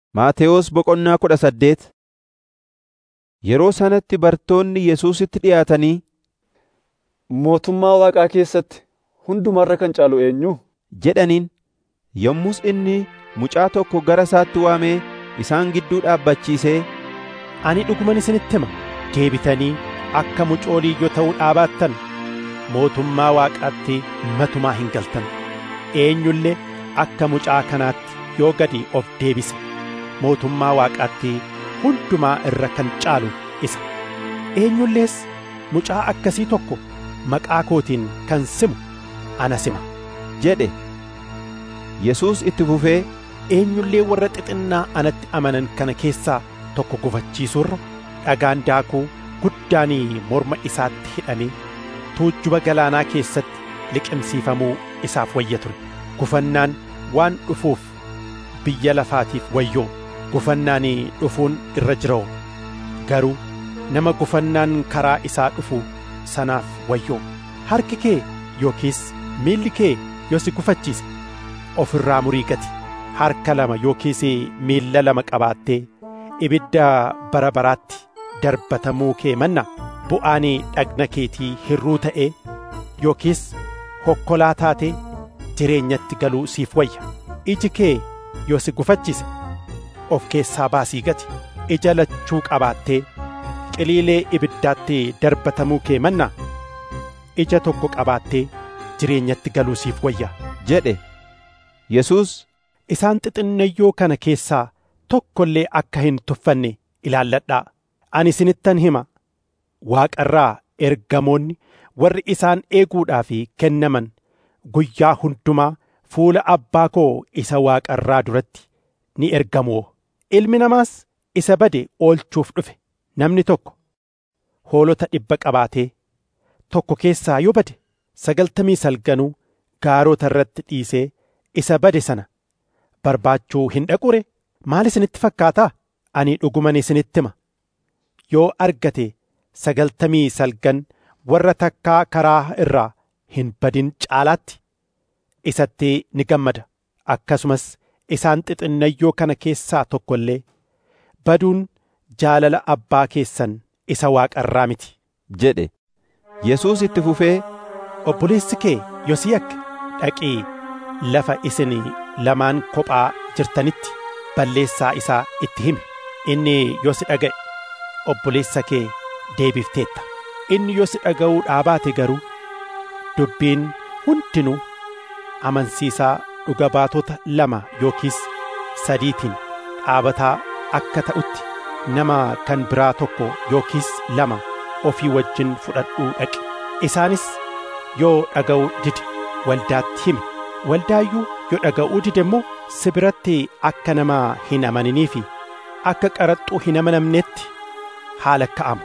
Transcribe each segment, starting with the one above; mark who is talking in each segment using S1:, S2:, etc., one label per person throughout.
S1: Maatewos Boqonnaa kudha saddeet Yeroo sanatti bartoonni Yesuusitti dhi'aatanii,
S2: Mootummaa Waaqaa keessatti hundumarra kan caalu eenyu?
S1: jedhaniin. Yommus inni mucaa tokko gara isaatti waamee isaan gidduu dhaabbachiisee,
S3: Ani dhuguman isinitti hima, deebitanii akka mucoolii yoo ta'uu dhaabaattan mootummaa Waaqaatti matumaa hin galtan. Eenyullee akka mucaa kanaatti yoo gadi of deebise mootummaa Waaqaatti hundumaa irra kan caalu isa. Eenyullees mucaa akkasii tokko maqaa kootiin kan simu ana sima.
S1: jedhe. Yesuus itti fufee,
S3: Eenyullee warra xixinnaa anatti amanan kana keessaa tokko gufachiisurra dhagaan daakuu guddaan morma isaatti hidhamee tuujjuba galaanaa keessatti liqimsiifamuu isaaf wayya ture. Gufannaan waan dhufuuf biyya lafaatiif wayyoo gufannaan dhufuun irra jiroo garuu nama gufannaan karaa isaa dhufu sanaaf wayyoo harki kee yookiis miilli kee yoo si gufachiise of irraa murii gati harka lama yookiis miilla lama qabaattee ibidda bara baraatti darbatamuu kee manna bu'aan dhagna keetii hirruu ta'ee yookiis hokkolaa taatee jireenyatti galuu siif wayya iji kee yoo si gufachiise of keessaa baasii gati ija lachuu qabaattee qiliilee ibiddaatti darbatamuu kee manna ija tokko qabaattee jireenyatti galuu siif wayya
S1: jedhe. Yesuus
S3: isaan xixinnayyoo kana keessaa tokko illee akka hin tuffanne ilaalladhaa ani isinittan hima waaqarraa ergamoonni warri isaan eeguudhaaf kennaman guyyaa hundumaa fuula abbaa koo isa waaqarraa duratti ni ergamoo ilmi namaas isa bade oolchuuf dhufe namni tokko hoolota dhibba qabaatee tokko keessaa yoo bade sagaltamii salganuu gaarota irratti dhiisee isa bade sana barbaachuu hin dhaqure maal isinitti fakkaataa ani dhuguman isinitti hima yoo argate sagaltamii salgan warra takkaa karaa irraa hin badin caalaatti isatti ni gammada akkasumas isaan xixinnayyoo kana keessaa tokko illee baduun jaalala abbaa keessan isa waaqarraa miti
S1: jedhe. Yesuus itti fufee,
S3: obboleessi kee yoo si yakke dhaqii lafa isin lamaan kophaa jirtanitti balleessaa isaa itti himi inni yoo si dhaga'e obboleessa kee deebifteetta inni yoo si dhaga'uu dhaabaate garuu dubbiin hundinuu amansiisaa dhuga baatota lama yookiis sadiitiin dhaabataa akka ta'utti nama kan biraa tokko yookiis lama ofii wajjin fudhadhuu dhaqi isaanis yoo dhaga'uu dide waldaatti himi waldaayyuu yoo dhaga'uu dide immoo si biratti akka nama hin amaninii fi akka qaraxxuu hin amanamnetti haala ka'amu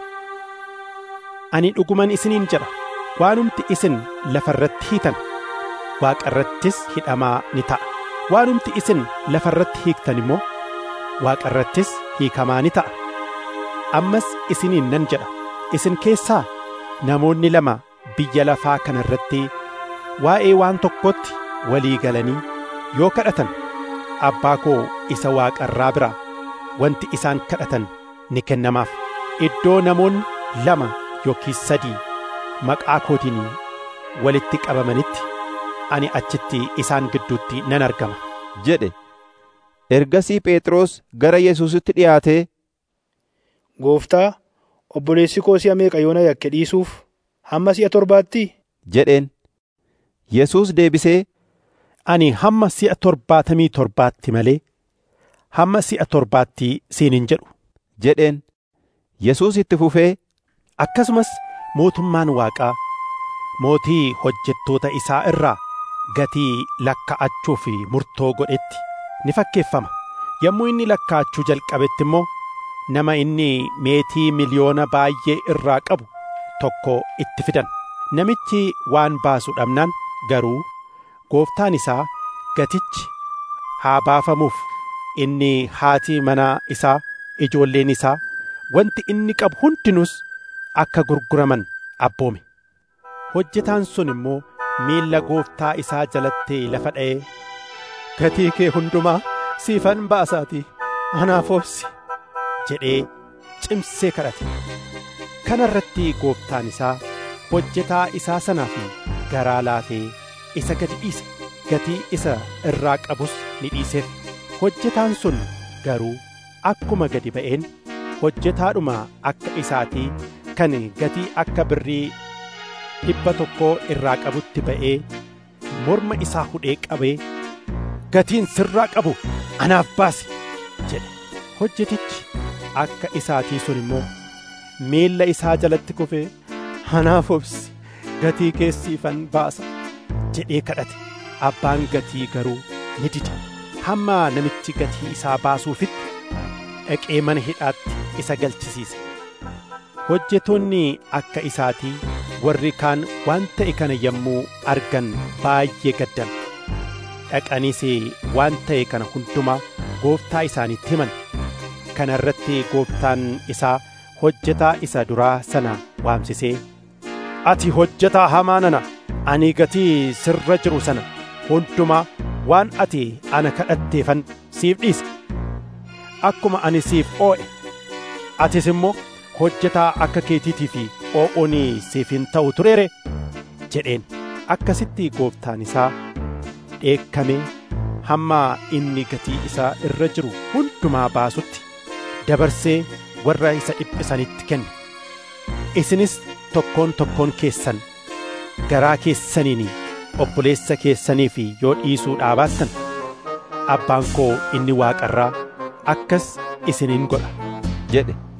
S3: ani dhuguman isiniin jedha waanumti isin lafa irratti hiitan waaqa irrattis hidhamaa ni ta'a waanumti isin lafa irratti hiiktan immoo waaqa irrattis hiikamaa ni ta'a ammas isiniin nan jedha isin keessaa namoonni lama biyya lafaa kana irratti waa'ee waan tokkotti walii galanii yoo kadhatan abbaa koo isa waaqa irraa biraa wanti isaan kadhatan ni kennamaaf iddoo namoonni lama yookiis sadii maqaa kootiin walitti qabamanitti ani achitti isaan gidduutti nan argama
S1: jedhe. Ergasii Phexros gara Yesuusitti dhi'aatee,
S4: Gooftaa, obboleessi koo si'a meeqa yoona yakke dhiisuuf hamma si'a torbaatti?
S1: jedheen. Yesuus deebisee,
S3: Ani hamma si'a torbaatamii torbaatti malee hamma si'a torbaatti siin hin jedhu
S1: jedheen. Yesuus itti fufee,
S3: akkasumas mootummaan waaqaa mootii hojjettoota isaa irraa gatii lakka'achuu fi murtoo godhetti ni fakkeeffama yommuu inni lakkaachuu jalqabetti immoo nama inni meetii miliyoona baay'ee irraa qabu tokko itti fidan namichi waan baasu dhabnaan garuu gooftaan isaa gatichi haa baafamuuf inni haati manaa isaa ijoolleen isaa wanti inni qabu hundinuus akka gurguraman abboome hojjetaan sun immoo miilla gooftaa isaa jalatti lafa dha'ee gatii kee hundumaa siifan baasaatii anaaf obsi jedhee cimsee kadhate kana irratti gooftaan isaa hojjetaa isaa sanaa fi garaa laafee isa gadi dhiise gatii isa irraa qabus ni dhiiseef hojjetaan sun garuu akkuma gadi ba'een hojjetaadhuma akka isaatii kan gatii akka birrii dhibba tokkoo irraa qabutti ba'ee morma isaa hudhee qabee gatiin sirraa qabu anaaf baasi jedhe hojjetichi akka isaatii sun immoo miilla isaa jalatti kufee anaaf obsi gatii keessiifan baasa jedhee kadhate abbaan gatii garuu ni dide hamma namichi gatii isaa baasuufitti dhaqee mana hidhaatti isa galchisiise hojjetoonni akka isaatii warri kaan waan ta'e kana yommuu argan baay'ee gaddan dhaqaniis waan ta'e kana hundumaa gooftaa isaaniitti himan kana irratti gooftaan isaa hojjetaa isa duraa sana waamsisee ati hojjetaa hamaa nana ani gatii sirra jiru sana hundumaa waan ati ana kadhatteefan siif dhiise akkuma ani siif oo'e atis immoo hojjetaa akka keetiitii fi oo'oon siif hin ta'u tureere jedheen akkasitti gooftaan isaa dheekkamee hamma inni gatii isaa irra jiru hundumaa baasutti dabarsee warra isa dhiphisanitti kenne isinis tokkoon tokkoon keessan garaa keessaniin obboleessa keessaniif yoo dhiisuu dhaabaattan abbaan koo inni waaqarraa akkas isiniin godha
S1: jedhe